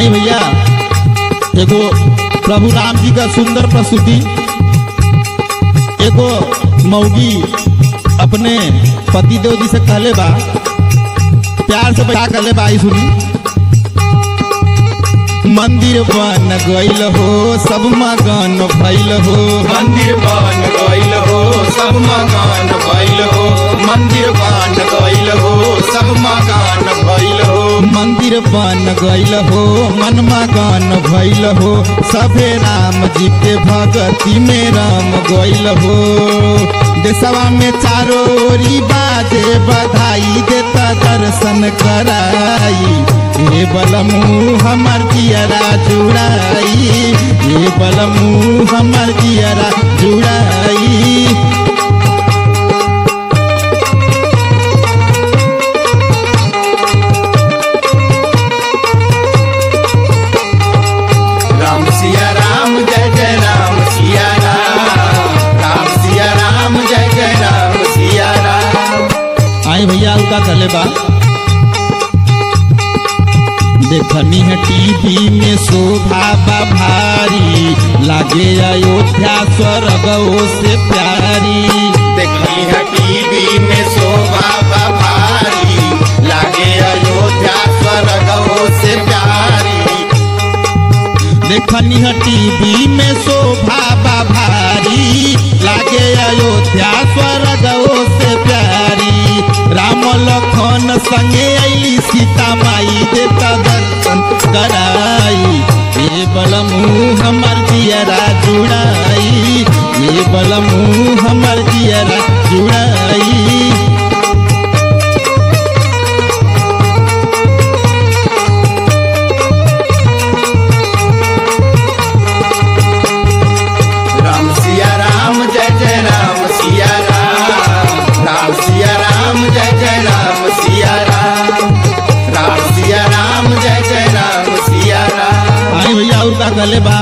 आई भैया एगो प्रभु राम जी का सुंदर प्रस्तुति एगो मौगी अपने पति देव जी से कहले बा प्यार से क्या कहले बा आई सुनी मंदिर बन गईल हो सब मगन भइल हो मंदिर बन गइल हो सब मकान भइल हो मंदिर बन गइल हो सब मकान भइल हो मंदिर बन गईल हो मन मगन भइल हो सभे राम जी के भगती में राम गईल हो देशवा में चारों ओरी बाजे बधाई देता दर्शन कराई ये बलमू हमर जियरा जुड़ाई ये बलमू हमर जियरा जुड़ाई राम सिया राम जय जय राम सिया राम राम सिया राम जय जय राम सिया राम आए भैया उनका कहले बा देखनी है टीवी में शोभा बा भारी लागे अयोध्या स्वर्ग से प्यारी देखली है टीवी में शोभा बा भारी लागे अयोध्या स्वर्ग से प्यारी देखनी है टीवी में शोभा बा भारी लागे अयोध्या स्वर्ग से प्यारी राम लखन संगे अली सीता माई देता दर्शन कराई ये बलमू हमर जियरा जुड़ाई ये बलमू हमर जियरा जुड़ाई राम सिया राम जय जय राम सिया राम राम सिया राम जय जय राम सिया राम राम सिया राम जय जय राम सिया राम आई भैया और का कहले बा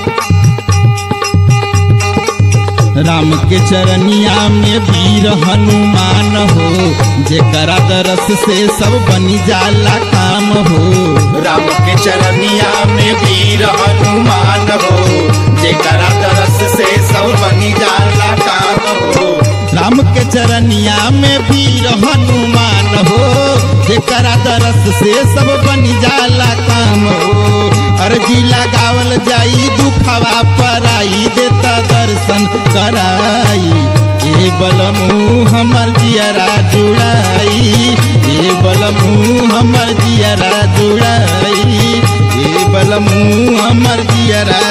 राम के चरनिया में वीर हनुमान हो जेकरा दरस से सब बनी जाला काम हो राम के चरनिया में वीर हनुमान हो जेकरा तरस से सब बनी जाला काम हो राम के चरनिया में वीर हनुमान हो जेकरा दरस से सब बनी जाला काम हो अर्जी लगावल जाई दुखवा पराई देता दर्शन कराई ये बलमू हमर जियरा जुड़ाई ये बलमू हमर जियरा जुड़ाई ये बलमू हमर जियरा